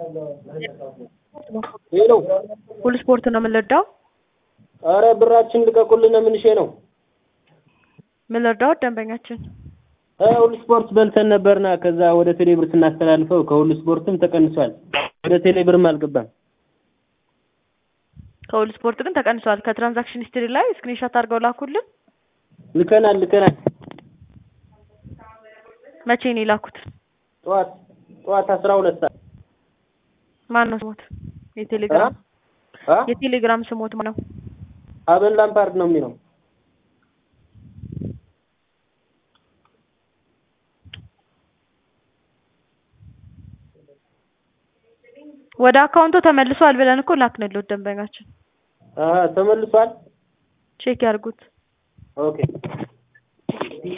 ሄሎ ሁሉ ስፖርት ነው የምንረዳው? አረ ብራችን ልቀቁልን ምንሼ ነው የምንረዳው ደንበኛችን እ ሁሉ ስፖርት በልተን ነበርና ከዛ ወደ ቴሌብር ስናስተላልፈው ከሁሉ ስፖርትም ተቀንሷል ወደ ቴሌብርም አልገባም ከሁሉ ስፖርት ግን ተቀንሷል። ከትራንዛክሽን ሂስትሪ ላይ ስክሪንሾት አድርገው ላኩልን። ልከናል ልከናል መቼ ነው የላኩት? ጠዋት ጠዋት አስራ ሁለት ሰዓት ማን ነው ስሞት? የቴሌግራም አ የቴሌግራም ስሞት ማን ነው? አበን ላምፓርድ ነው የሚለው ወደ አካውንቱ ተመልሷል ብለን እኮ ላክንልዎት ደንበኛችን አሀ ተመልሷል ቼክ ያድርጉት። ኦኬ